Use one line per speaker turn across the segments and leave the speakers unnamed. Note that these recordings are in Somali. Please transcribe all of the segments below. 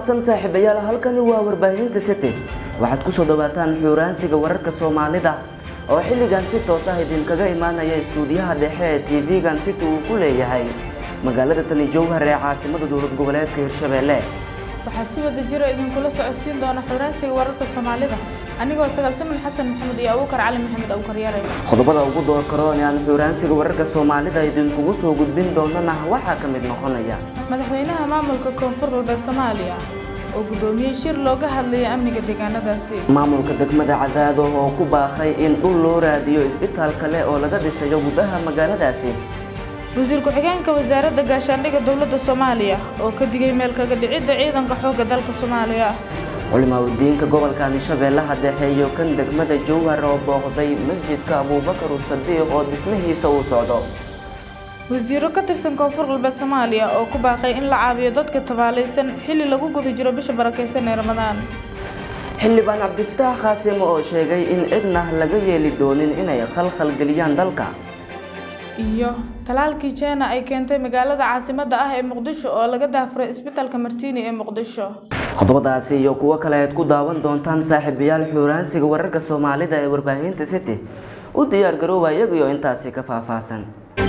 wanaagsan saaxiibayaal halkani waa warbaahinta city waxaad ku soo dhawaataan xuuraansiga wararka soomaalida oo xilligan si toos ah idinkaga imaanaya istuudiyaha dhexe ee tv-gan city uu ku leeyahay magaalada tani jowhar ee caasimada dowlad goboleedka hirshabeelle
waxaa si wada jiro idinkula socodsiin doona xuuraansiga wararka soomaalida anigoo sagaalsamin xasan maxamed iyo abuukar cali maxamed abuukar yare
qodobada ugu door karoon ee aan xuuraansiga wararka soomaalida idinkugu soo gudbin doonana waxaa ka mid noqonaya
madaxweynaha maamulka koonfur galbeed soomaaliya oo guddoomiyey shir looga hadlayay amniga deegaanadaasi
maamulka degmada cadaado oo ku baaqay in dhul loo raadiyo isbitaal kale oo laga dhisayo gudaha magaaladaasi
wasiir ku-xigeenka wasaaradda gaashaandhigga dowladda soomaaliya oo ka digay meel kaga dhicidda ciidanka xoogga dalka soomaaliya
culimaadudiinka gobolkani shabeellaha dhexe iyo kan degmada jowhar oo booqday masjidka abuubakar sadiiq oo dhismihiisa uu socdo
wasiiro ka tirsan koonfur galbeed soomaaliya oo ku baaqay in la caawiyo dadka tabaalaysan xilli lagu guda jiro bisha barakaysan ee ramadaan
xildhibaan cabdifataax khaasimo oo sheegay in cidna laga yeeli doonin inay khalkhal geliyaan dalka
iyo talaalkii jeena ay keentay magaalada caasimadda ah ee muqdisho oo laga daafuray isbitaalka martiini ee muqdisho
qodobadaasi iyo kuwo kale aad ku daawan doontaan saaxiibayaal xuuraansiga wararka soomaalida ee warbaahinta city u diyaar garooba iyagiyo intaasi ka faahfaahsan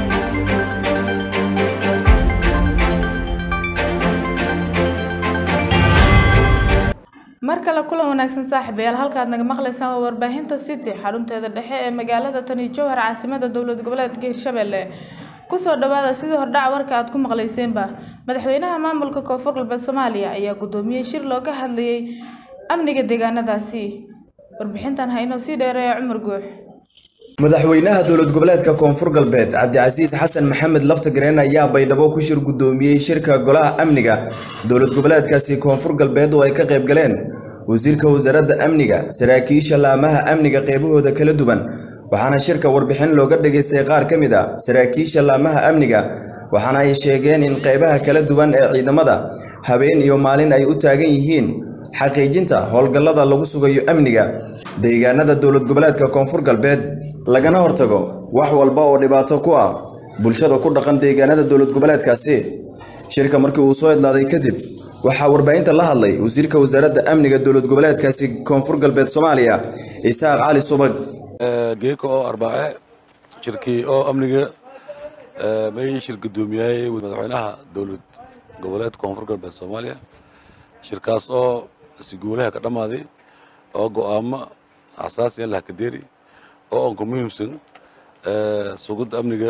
mar kale kulan wanaagsan saaxiibayaal halkaad naga maqlaysaan waa warbaahinta city xarunteeda dhexe ee magaalada tani jowhar caasimada dowlad goboleedka hirshabelle kusoo dhawaada sidii hordhac warka aad ku maqlayseenba madaxweynaha maamulka koonfur galbeed soomaaliya ayaa guddoomiyey shir looga hadlayay amniga deegaanadaasi warbixintan ha inoo sii dheereeya cumar guux
madaxweynaha dowlad goboleedka koonfur galbeed cabdicasiis xasan maxamed laftagareen ayaa baydhabo ku shir guddoomiyey shirka golaha amniga dowlad goboleedkaasi koonfur galbeed oo ay ka qayb galeen wasiirka wasaaradda amniga saraakiisha laamaha amniga qeybahooda kala duwan waxaana shirka warbixin looga dhageystay qaar ka mid a saraakiisha laamaha amniga waxaana ay sheegeen in qeybaha kala duwan ee ciidamada habeen iyo maalin ay u taagan yihiin xaqiijinta howlgallada lagu sugayo amniga deegaanada dowlad goboleedka koonfur galbeed lagana hortago wax walba oo dhibaato ku ah bulshada ku dhaqan deegaanada dowlad goboleedkaasi shirka markii uu soo idlaaday kadib waxaa warbaahinta la hadlay wasiirka wasaaradda amniga dowlad goboleedkaasi koonfur galbeed soomaaliya isaaq cali subag
geeka oo arbaace shirkii oo amniga may shir gudoomiyay madaxweynaha dowlad goboleedka koonfur galbeed soomaaliya shirkaas oo si guulaha ka dhammaaday oo go'aamo xasaasi in lahakadeeri oo aan ku muhiimsan sugidda amniga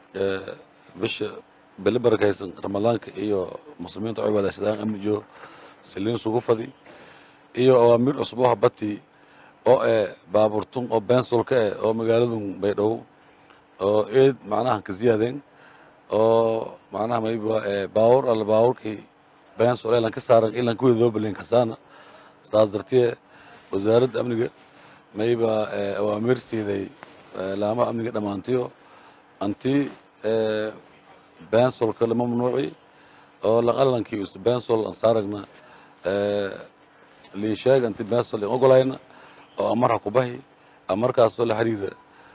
bisha bele barakaysan ramadaanka iyo muslimiinta oo cibaadaysadaan amni iyo siliin sugu fadi iyo awaamiir cusub oo habati oo eh baaburtun oo bensolka eh oo magaaladun baydhabo oo eed macnaha ka ziyaadeen oo macnaha mayba baawur alla baawurkii bensol elan ka saaran ilan kuweda loo balen kasaana saas dartee wasaaradda amniga mayba awaamiir siiday laamaha amniga dhammaantiyo anti bensolka lama mamnuuci oo laqalankii us bensol aan saaragna liisheeg anti bensol aan ogolayna oo amarha ku bahi amarkaasoo la xiriira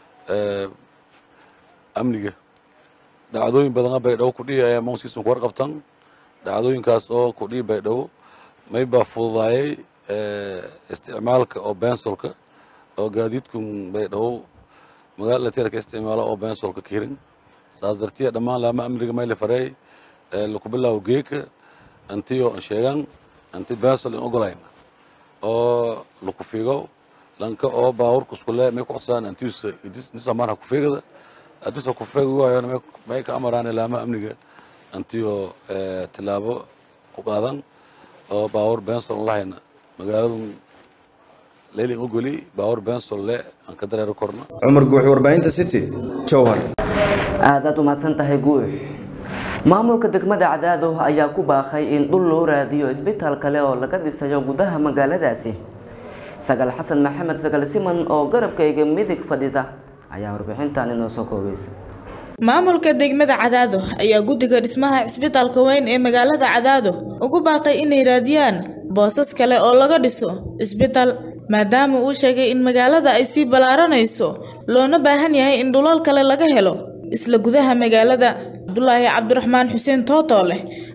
amniga dhacdooyin badana baydhabo kudhihi ayaa monskiisun ku warqabtan dhacdooyinkaas oo kudhihi baydhabo mayba fududaayay isticmaalka oo bensolka oo gaadiidkun baydhabo magaalada lateerka isticmaalo oo bensolka kirin saas dartiya dhammaan laama amniga mayla fareey laku bilaawo geeka antiyo an sheegan anti bensol in ogolayna oo laku figo lanka oo baawurka iskule may ku codsadaan antiisa nisa marha ku figada adisa ku figi waayo may ka amaraan laama amniga antiyo tilaabo ku qaadan oo baawur bensol lahayna magaaladun leylin ogoli baawur bensol le aan ka dareero korna
cumar guux warbaahinta city jowhar
aadaad umahadsan tahay guux maamulka degmada cadaado ayaa ku baaqay in dhul loo raadiyo isbitaal kale oo laga dhisayo gudaha magaaladaasi sagaal xasan maxamed sagaal siman oo garabkayga midig fadhida ayaa warbixintan inoo soo koobaysa
maamulka degmada cadaado ayaa guddiga dhismaha cisbitaalka weyn ee magaalada cadaado ugu baaqay inay raadiyaan boosas kale oo laga dhiso cisbitaal maadaama uu sheegay in magaalada ay sii ballaaranayso loona baahan yahay in dhulal kale laga helo isla gudaha magaalada cabdulaahi cabdiraxmaan xuseen tootoole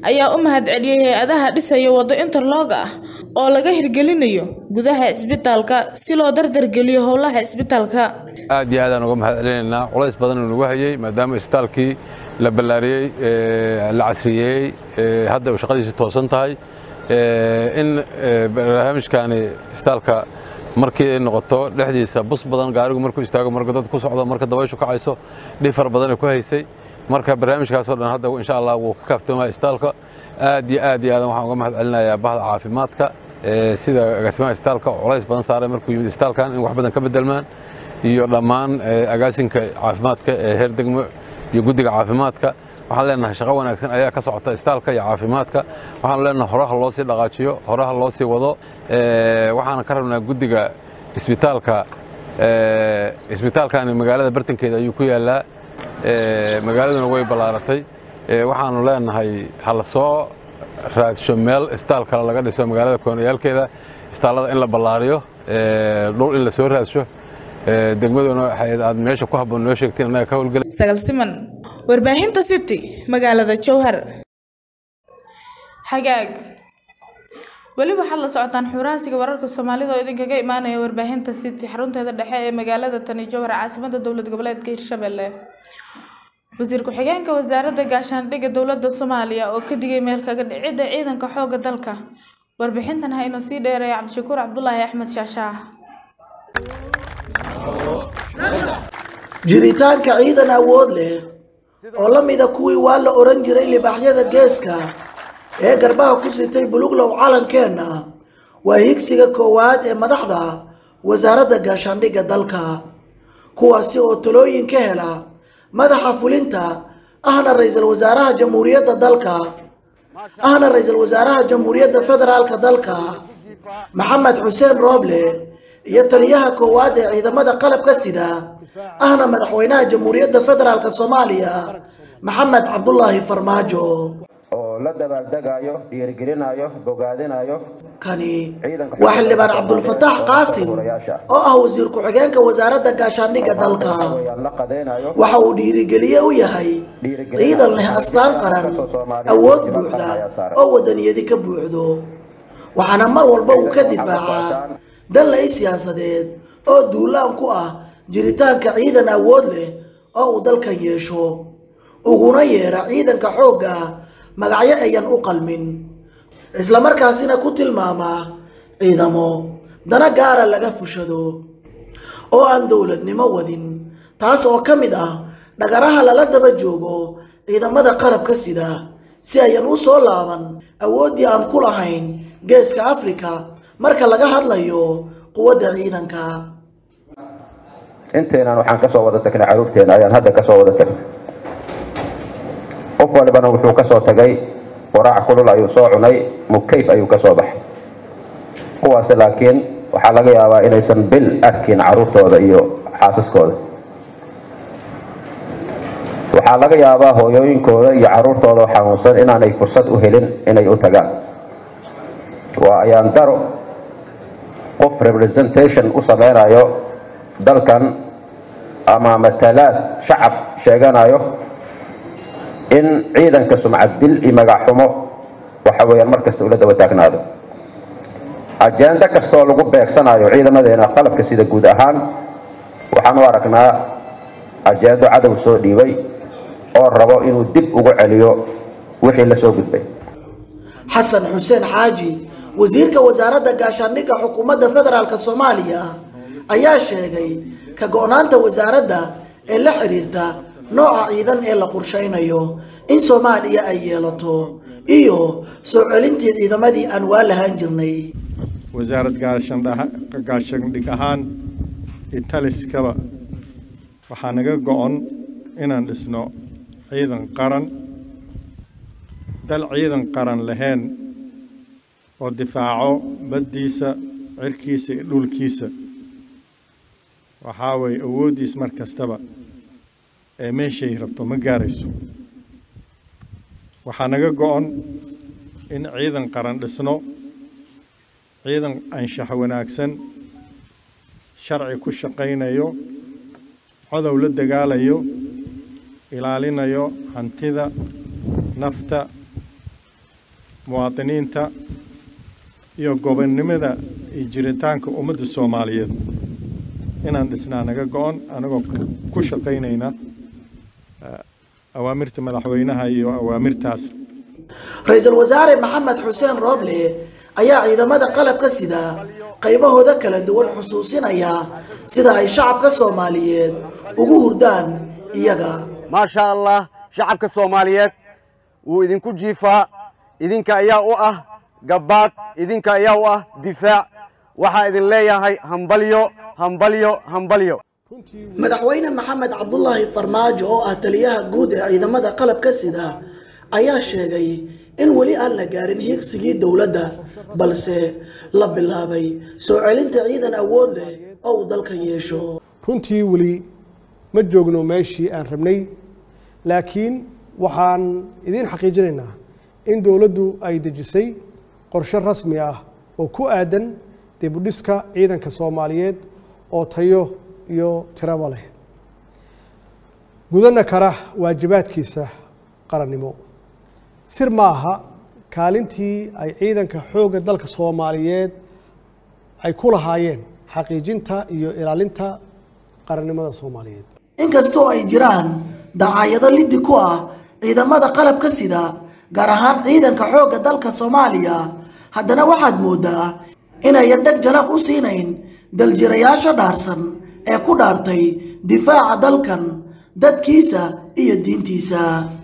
ayaa u mahadceliyey hay-adaha dhisaya waddo interlog ah oo laga hirgelinayo gudaha cisbitaalka si loo dardargeliyo howlaha cisbitaalka
aad iyo aadaan uga mahad celinaynaa culays badan uu nagu hayey maadaama isbitaalkii la ballaariyey la casriyeeyey hadda uu shaqadiisi toosan tahay in barnaamijkaani isbitaalka markii ay noqoto dhexdiisa bus badan gaarigu markuu istaago marka dad ku socdo marka dabayshu kacayso dhifar badanay ku haysay marka barnaamijkaasoo dhan hadda insha allah wuu ka kaaftoomaya isbitaalka aad iyo aad iyo aadan waxaan uga mahad celinayaa bahda caafimaadka sida agaasimaha isbitaalka culays badan saaray markuu yimid isbitaalkan in wax badan ka bedelmaan iyo dhammaan agaasinka caafimaadka ee heer degmo iyo guddiga caafimaadka waxaan leenahay shaqo wanaagsan ayaa ka socota isbitaalka iyo caafimaadka waxaan leenahay horaha loo sii dhaqaajiyo horaha loo sii wado waxaan ka rabnaa guddiga isbitaalka isbitaalkani magaalada bartankeeda ayuu ku yaallaa magaaladuna way ballaaratay waxaanu leenahay hala soo raadsho meel isbitaal kale laga dhiso magaalada koonayaalkeeda isbitaallada in la ballaariyo dhul in la soo raadsho degmaduna aad meesha ku habboon noo sheegtiin annaga ka howlgela
sagal siman warbaahinta city magaalada jowhar xagaag weli waxaad la socotaan xuraansiga wararka soomaalida oo idinkaga imaanaya warbaahinta city xarunteeda dhexe ee magaalada tani jowhar caasimada dowlad goboleedka hirshabelle wasiir ku-xigeenka wasaaradda gaashaandhigga dowladda soomaaliya oo ka digay meel kaga dhicidda ciidanka xoogga dalka warbixintan ha inoo sii dheereeya cabdishakuur cabdulaahi axmed shaashaah
jiritaanka ciidan awood leh oo la mida kuwii waa la oran jiray libaaxyada geeska ee garbaha ku sitay buluglow calankeenna waa higsiga koowaad ee madaxda wasaaradda gaashaandhigga dalka kuwaasi oo talooyin ka hela madaxa fulinta ahna ra-iisul wasaaraha jamhuuriyadda dalka ahna ra-iisul wasaaraha jamhuuriyadda federaalka dalka maxamed xuseen rooble iyo taliyaha koowaad ee ciidamada qalabka sida ahna madaxweynaha jamhuuriyadda federaalk soomaaliya maxamed cabdulaahi farmaajo
oo la dabaaldegayo dhiirigelinayo bogaadinayo
kani waa xildhibaan cabdulfataax qaasim oo ah wasiir ku-xigeenka wasaaradda gaashaandhigga dalka
la qadaynayo
waxa uu dhiirigeliye u yahay ciidan leh astaan qaran awood buuxda oo wadaniyadi ka buuxdo waxaana mar walba uu ka difaacaa danlay siyaasadeed oo duulaan ku ah jiritaanka ciidan awood leh oo uu dalkan yeesho uguna yeera ciidanka xoogga magacyo ayan u qalmin islamarkaasina ku tilmaamaa ciidamo dana gaara laga fushado oo aan dowladnimo wadin taas oo ka mid ah dhagaraha lala daba joogo ciidamada qalabka sida si ayan u soo laaban awooddii aan ku lahayn geeska afrika marka laga hadlayo quwadda ciidanka
inteenan waxaan ka soo wada tagnay caruurteena ayaan hadda ka soo wada tagnay qof walibana wuxuu ka soo tagay waraac kulul ayuu soo cunay mukayf ayuu ka soo baxay kuwaasi laakiin waxaa laga yaabaa inaysan bil arkin caruurtooda iyo xaasaskooda waxaa laga yaabaa hooyooyinkooda iyo caruurtooda xanuunsan inaanay fursad u helin inay u tagaan waa ayaan daro qof representation u sameynayo dalkan ama matalaad shacab sheeganayo in ciidanka sumcad dil iyo magac xumo waxa weeyaan mar kasta ula daba taagnaado ajenda kastoo lagu beegsanayo ciidamadeena qalabka sida guud ahaan waxaan u aragnaa ajendo cadow soo dhiibay oo rabo inuu dib ugu celiyo wixii la soo gudbay
xasan xuseen xaaji wasiirka wasaaradda gaashaandhigga xukuumadda federaalk soomaaliya ayaa sheegay ka go-naanta wasaaradda ee la xiriirta nooca ciidan ee la qorshaynayo in soomaaliya ay yeelato iyo soo celintii ciidamadii aan waa lahaan jirnay
wasaarad gaashaandhig ahaan italiskaba waxaa naga go-on inaan dhisno ciidan qaran dal ciidan qaran lahayn oo difaaco baddiisa cirkiisa iyo dhulkiisa waxaa weeye awooddiis mar kastaba ee meeshay rabto ma gaarayso waxaa naga go-on in ciidan qaran dhisno ciidan anshax wanaagsan sharci ku shaqaynayo codow la dagaalayo ilaalinayo hantida nafta muwaadiniinta iyo gobonnimada iyo jiritaanka ummadda soomaaliyeed inaan dhisnaa naga go-on anagoo ku shaqaynayna awaamirta madaxweynaha iyo awaamirtaas
ra-iisul wasaare maxamed xuseen rooble ayaa ciidamada qalabka sida qaybahooda kala duwan xusuusinaya sida ay shacabka soomaaliyeed ugu hurdaan iyaga
maasha allah shacabka soomaaliyeed wuu idinku jiifaa idinka ayaa u ah gabbaad idinka ayaa u ah difaac waxaa idin leeyahay hambalyo hambalyo hambalyo
madaxweyne maxamed cabdulaahi farmaajo oo ah taliyaha guud ee ciidamada qalabka sida ayaa sheegay in weli aan la gaarin higsigii dowladda balse la bilaabay soo celinta ciidan awood leh oo uu dalkan yeesho
runtii weli ma joogno meeshii aan rabnay laakiin waxaan idiin xaqiijinaynaa in dowladdu ay dejisay qorshe rasmi ah oo ku aadan dibudhiska ciidanka soomaaliyeed oo tayo iyo tiraba leh gudana kara waajibaadkiisa qarannimo sir ma aha kaalintii ay ciidanka xoogga dalka soomaaliyeed ay ku lahaayeen xaqiijinta iyo ilaalinta qarannimada soomaaliyeed
inkastoo ay jiraan dacaayado liddi ku ah ciidamada qalabka sida gaar ahaan ciidanka xoogga dalka soomaaliya haddana waxaad moodaa inayan dheg jalaq u siinayn daljirayaasha dhaarsan ee ku dhaartay difaaca dalkan dadkiisa iyo diintiisa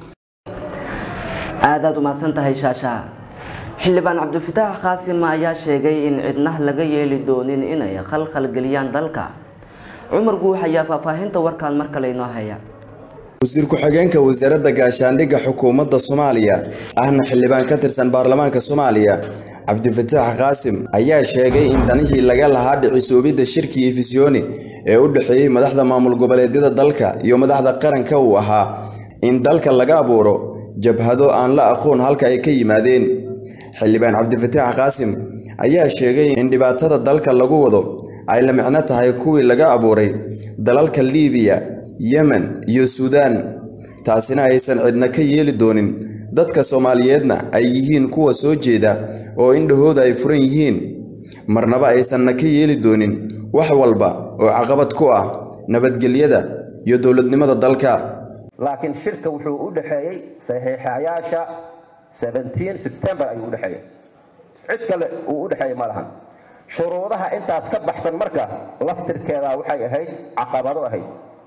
aadaad umahadsan tahay shaasha xildhibaan cabdifataax qaasim ayaa sheegay in cidna laga yeeli doonin inay khalkhal geliyaan dalka cumar guux ayaa faahfaahinta warkaan mar kale inoo haya
wasiir ku-xigeenka wasaaradda gaashaandhigga xukuumadda soomaaliya ahna xildhibaan ka tirsan baarlamaanka soomaaliya cabdifataax qaasim ayaa sheegay in danihii laga lahaa dhicisoobidda shirkii efisyooni ee u dhexeeyey madaxda maamul goboleedyada dalka iyo madaxda qaranka uu ahaa in dalka laga abuuro jabhado aan la aqoon halka ay ka yimaadeen xildhibaan cabdifataax qaasim ayaa sheegay in dhibaatada dalka lagu wado ay la micno tahay kuwii laga abuuray dalalka liibiya yemen iyo suudaan taasina aysan cidna ka yeeli doonin dadka soomaaliyeedna ay yihiin kuwa soo jeeda oo indhahooda ay furan yihiin marnaba aysanna ka yeeli doonin wax walba oo caqabad ku ah nabadgelyada iyo dowladnimada dalka
laakiin shirka wuxuu u dhexeeyey saxiixayaasha 17 sebtembar ayuu u dhexeeyey cid kale uu u dhexeeyey ma lahan shuruudaha intaas ka baxsan marka laftirkeeda waxay ahayd caqabado ahayd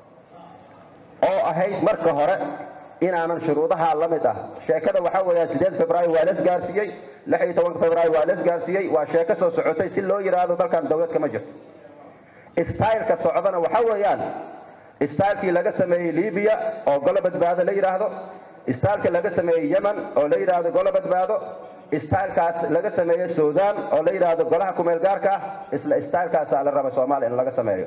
oo ahayd marka hore inaanan shuruudaha la mid ah sheekada waxaa weeyaa sideed februaayo waa las gaarsiiyey lix iyo tobanka februaayo waa las gaarsiiyey waa sheeko soo socotay si loo yidhaahdo dalkan dowlad kama jirto istaylka socdana waxaa weeyaan istaylkii laga sameeyey libiya oo golo badbaado la yidhaahdo istaylka laga sameeyey yemen oo la yidhaahdo golo badbaado istaylkaas laga sameeyey suudaan oo la yidhaahdo golaha kumeel gaarka ah isla istaylkaasaa la raba soomaaliya in laga sameeyo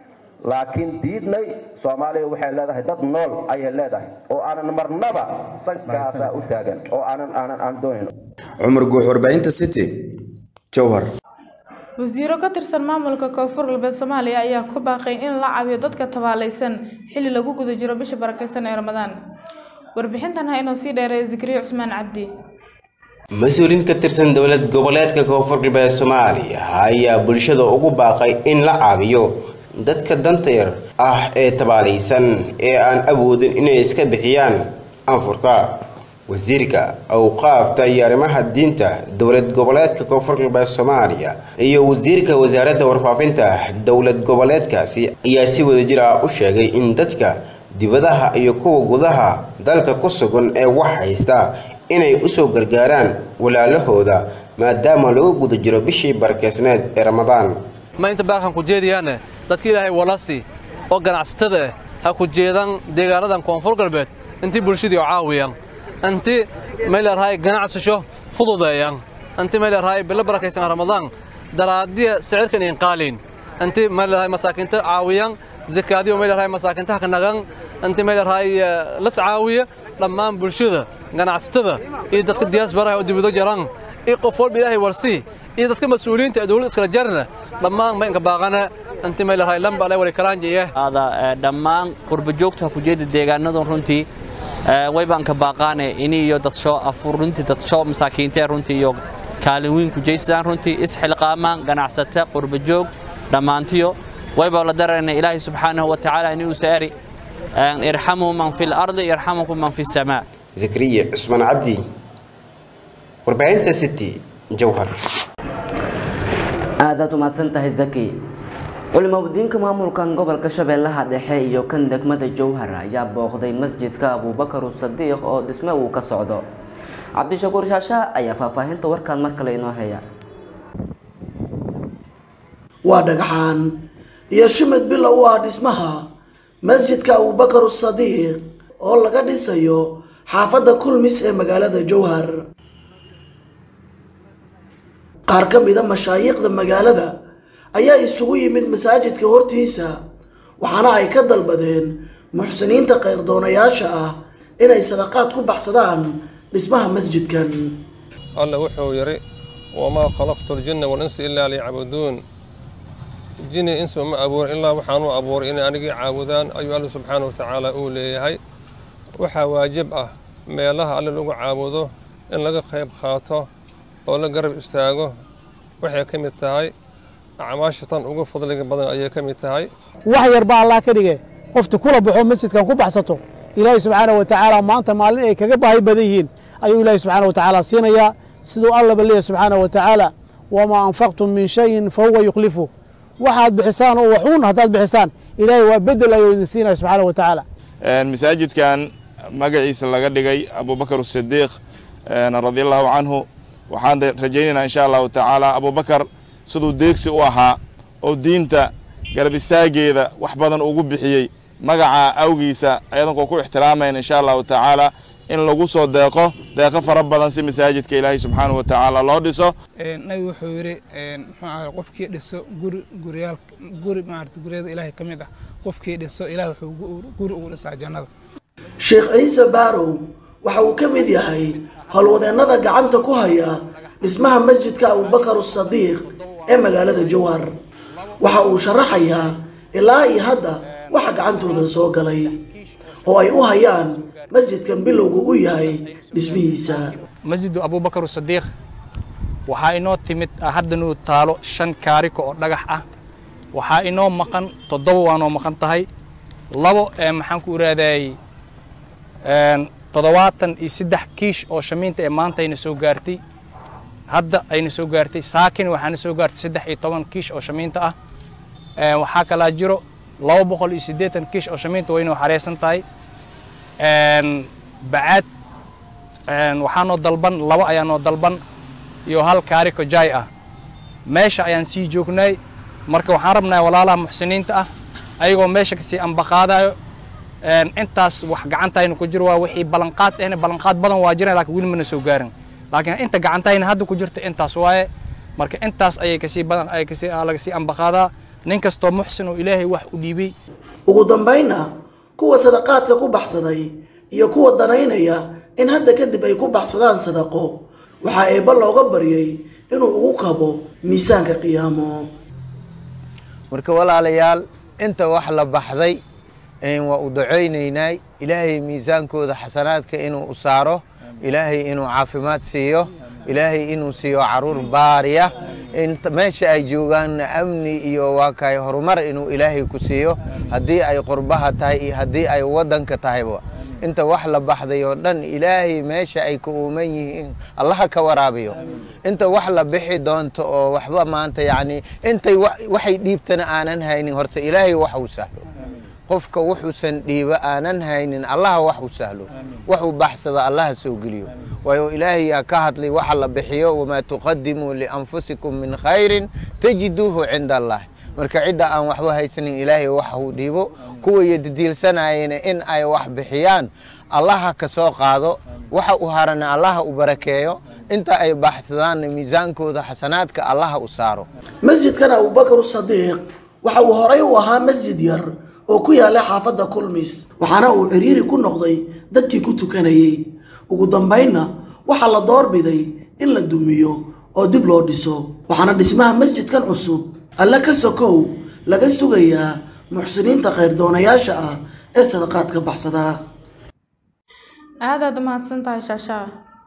laakiin diidnay soomaaliya waxay leedahay dad nool ayay leedahay oo aanan marnaba sankaasa u taagan oo aanan aanan aan doonayn
cumar guux warbaahinta city jowhar
wasiiro ka tirsan maamulka koonfur galbeed soomaaliya ayaa ku baaqay in la caawiyo dadka tabaalaysan xilli lagu guda jiro bisha barakeysan ee ramadaan warbixintan ha inoo sii dheereeya zikriyo cusmaan cabdi
mas-uuliin ka tirsan dowlad goboleedka koonfur galbeed soomaaliya ayaa bulshada ugu baaqay in la caawiyo dadka danta yar ah ee tabaalaysan ee aan awoodin inay iska bixiyaan anfurka wasiirka awqaafta iyo arrimaha diinta dowlad goboleedka koonfur galbeed soomaaliya iyo wasiirka wasaaradda warfaafinta dowlad goboleedkaasi ayaa si wadajir ah u sheegay in dadka dibadaha iyo kuwa gudaha dalka ku sugan ee wax haysta inay usoo gargaaraan walaalahooda maadaama lagu guda jiro bishii barakeysneed ee ramadaan
ma inta baaqan ku jeediyaane dadka ilaahay walasi oo ganacsatada ah ha ku jeedaan deegaanadan koonfur galbeed intii bulshadii oo caawiyaan intii maylarhay ganacsasho fududeeyaan intii maylarhay bilo barakaysan ramadaan daraadiya sicirkan in qaaliin intii maylarhay masaakiinta caawiyaan zakaadiyo maylarhay masaakiintaha ka nagan intii maylarhay las caawiya dhammaan bulshada ganacsatada iyo dadka diyaasbaraha oo dibado jaraan iyo qof walba ilaahay warsii iyo dadka mas-uuliyiinta ee dowladda iskala jarna dhammaan ma inka baaqana intii maylarhay lamba ale wali karaanjiye
ada dhammaan qurba joogta ku jeeda deegaanadan runtii waybaan ka baaqaane ini iyo dadsho afur runtii dadsho masaakiinta runtii iyo kaalin weyn ku jeystaan runtii isxilqaamaan ganacsata qurbajoog dhammaantiyo wayba la darayna ilaahay subxaanahu wa tacaala inuu saari irxamuu man fi lardi yarxamukum man fi samaa
zakariya cusmaan cabdi warbaahinta city jowhar
aadaad umahadsan tahay zaki culimadiinka maamulkan gobolka shabeellaha dhexe iyo kan degmada jowhar ayaa booqday masjidka abuubakar sadiiq oo dhisme uu ka socdo cabdishakuur shaasha ayaa faahfaahinta warkaan mar kale inoo heya
waa dhagaxaan iyo shimid bilow u ah dhismaha masjidka abubakar sadiiq oo laga dhisayo xaafadda kulmis ee magaalada jowhar qaar ka mida mashaayiikhda magaalada ayaa isugu yimid masaajidka hortiisa waxaana ay ka dalbadeen muxsiniinta khayrdoonayaaasha ah inay sadaqaad ku baxsadaan dhismaha masjidkan
alla wuxuu yidhi wamaa khalaqtu ljinna walinsa ilaa liyacbuduun jini insu ma abuurin ilaa waxaanu abuuray inay anigii caabudaan ayuu alla subxaana wa tacaala uu leeyahay waxaa waajib ah meelaha alle lagu caabudo in laga qayb qaato oo la garab istaago waxay ka mid tahay acmaasha tan ugu fadliga badan ayay ka mid tahay
wax yar baa allah ka dhige qofta kula baxo masjidkan ku baxsato ilaahay subxaana wa tacaala maanta maalin ay kaga baahi badan yihiin ayuu ilaahay subxaana wa tacaala siinayaa siduu allaba leeyahy subxaana wa tacaala wamaa anfaqtum min shayin fa huwa yukhlifu waxaad bixisaan oo waxuun haddaad bixisaan ilaahay waa bedel ayuu idin siinaya subxaana wa tacaala
masaajidkan magaciisa laga dhigay abubakar sadiiq radi allahu canhu waxaan rajaynaynaa insha allahu tacaala abubakar siduu deegsi u ahaa oo diinta garab istaageeda wax badan ugu bixiyey magaca awgiisa ayadankoo ku ixtiraamayna insha allahu tacaala in lagu soo deeqo deeqo fara badan si masaajidka ilaahay subxaanahu wa tacaala loo dhiso
nabi wuxuu yidhi muxuu ahay qofkii dhiso guri guriyaal guri maarata guryada ilaahay ka mid ah qofkii dhiso ilaah wuxuu guri ugu dhisaa jannada
sheekh ciise baarow waxa uu ka mid yahay howlwadeennada gacanta ku haya dhismaha masjidka abubakar sadiiq ee magaalada jowhar waxa uu sharaxayaa ilaa iyo hadda waxa gacantooda soo galay oo ay u hayaan masjidkan bilowgu u yahay dhismihiisa
masjidu abubakar sadiiq waxaa inoo timid hadda nuu taalo shan kaariko oo dhagax ah waxaa inoo maqan toddoba waanoo maqan tahay labo maxaan ku iraadayay toddobaatan iyo saddex kiish oo shamiinta ee maanta ayna soo gaartay hadda ayna soo gaartay saakin waxaana soo gaartay saddex iyo toban kiish oo shamiinta ah waxaa kalaa jiro laba boqol iyo siddeetan kiish oo shamiinta waynoo xareysan tahay bacaad waxaanoo dalban laba ayaanoo dalban iyo hal kaariko jaay ah meesha ayaan sii joognay marka waxaan rabnaa walaalaha muxsiniinta ah ayagoo meesha kasii ambaqaadayo intaas wax gacantayna ku jiro waa wixii ballanqaad ahna ballanqaad badan waa jiraan laakiin weli mana soo gaarin laakiin inta gacantayna hadda ku jirta intaas waaye marka intaas ayay kasii badan ay kasii laga sii ambaqaadaa nin kastoo muxsin oo ilaahay wax u dhiibay
ugu dambaynna kuwa sadaqaadka ku baxsaday iyo kuwa danaynaya in hadda kadib ay ku baxsadaan sadaqo waxaa eebba looga baryay inuu ugu kabo miisaanka qiyaamo
marka walaalayaal inta wax la baxday waa u ducaynaynay ilaahay miisaankooda xasanaadka inuu u saaro ilaahay inuu caafimaad siiyo ilaahay inuu siiyo caruur baariya meesha ay joogaanna amni iyo waa kay horumar inuu ilaahay ku siiyo haddii ay qurbaha tahay iyo haddii ay waddanka tahayba inta wax la baxday oo dhan ilaahay meesha ay ka uuman yihiin allaha ka waraabiyo inta wax la bixi doonto oo waxba maanta yacni intay waxay dhiibtana aanan haynin horta ilaahay wax uu sahlo qofka wuxuusan dhiiba aanan haynin allaha wax u sahlo waxuu baxsada allaha soo geliyo waayo ilaahay yaa ka hadlay waxa la bixiyo wamaa tuqadimuu lianfusikum min khayrin tajiduuhu cinda allah marka cidda aan waxba haysanin ilaahay waxa uu dhiibo kuwa yadidiilsanayena in ay wax bixiyaan allaha ka soo qaado waxa u harana allaha u barakeeyo inta ay baxsadaanna miisaankooda xasanaadka allaha u saaro
masjidkan abubakar sadiiq waxa uu horay u ahaa masjid yar oo ku yaala xaafadda kulmis waxaana uu ciriiri ku noqday dadkii ku tukanayay ugu dambaynna waxaa la doorbiday in la dumiyo oo dib loo dhiso waxaana dhismaha masjidkan cusub alle ka sokow laga sugayaa muxsiniinta khayrdoonayaasha ah ee sadaqaadka baxsadaa
aadaad u mahadsan tahay shaashaa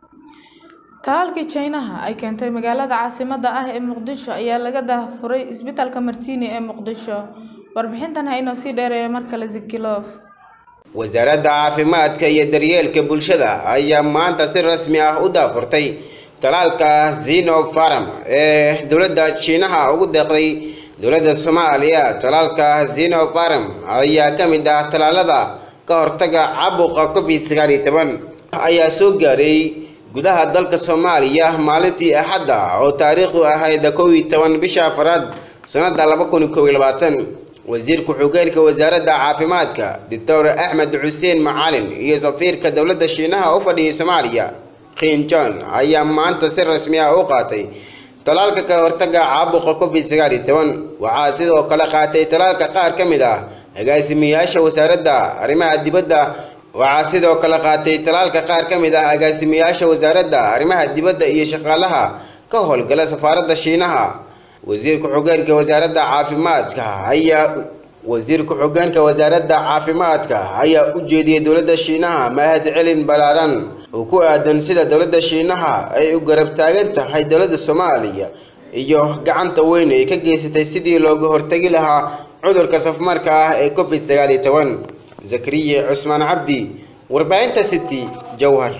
talaalkii jaynaha ay keentay magaalada caasimadda ah ee muqdisho ayaa laga daahfuray isbitaalka martiini ee muqdisho warbixintan ha inoo sii dheereeya mar kale zikiloof
wasaaradda caafimaadka iyo daryeelka bulshada ayaa maanta si rasmi ah u daafurtay talaalka xenofarm ee dowladda shiinaha ugu deeqday dowladda soomaaliya talaalka xenofarm ayaa ka mid ah talaalada ka hortaga caabuqa covid sagaal iyo toban ayaa soo gaaray gudaha dalka soomaaliya maalintii axadda oo taariikhdu ahayd kow iyo toban bisha afaraad sannada laba kun kow iyo labaatan wasiir ku-xigeenka wasaaradda caafimaadka doctor axmed xuseen macalin iyo safiirka dowladda shiinaha u fadhiyay soomaaliya kiin john ayaa maanta si rasmi ah u qaatay talaalka ka hortaga caabuqa covid sagaal iyo toban waxaa sidoo kale qaatay talaalka qaar ka mid ah agaasimayaasha wasaaradda arrimaha dibadda waxaa sidoo kale qaatay talaalka qaar ka mid ah agaasimayaasha wasaaradda arrimaha dibadda iyo shaqaalaha ka howlgala safaaradda shiinaha wasiir ku-xigeenka wasaaradda caafimaadka ayaa wasiir ku-xigeenka wasaaradda caafimaadka ayaa u jeediyey dowladda shiinaha mahad celin ballaaran oo ku aadan sida dowladda shiinaha ay u garab taagan tahay dowladda soomaaliya iyo gacanta weyn ay ka geysatay sidii looga hortagi lahaa cudurka safmarka ah ee covid sagaal iyo toban zakariye cusmaan cabdi warbaahinta city jowhar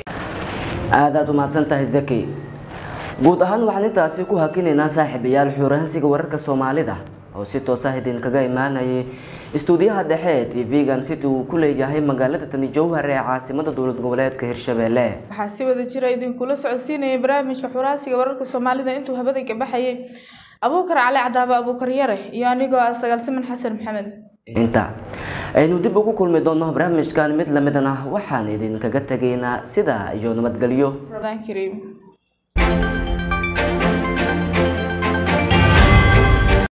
aadaad u mahadsan tahay zaki guud ahaan waxaan intaasi ku hakinaynaa saaxiibayaal xuuraansiga wararka soomaalida oo si toos ah idinkaga imaanayay istuudiyaha dhexe ee tv-gan city uu ku leeyahay magaalada tani jowhar ee caasimada dowlad goboleedka hirshabelle
waxaa si wada jira idinkula socodsiinayay barnaamijka xuraasiga wararka soomaalida intuu habada ka baxayay abuukar cali cadaaba abuukar yare iyo anigoo ah sagaalsiman xasan maxamed
inta aynu dib ugu kulmi doono barnaamijkan mid lamidana waxaan idinkaga tegaynaa sida iyo nabadgelyo
Ramadan Kareem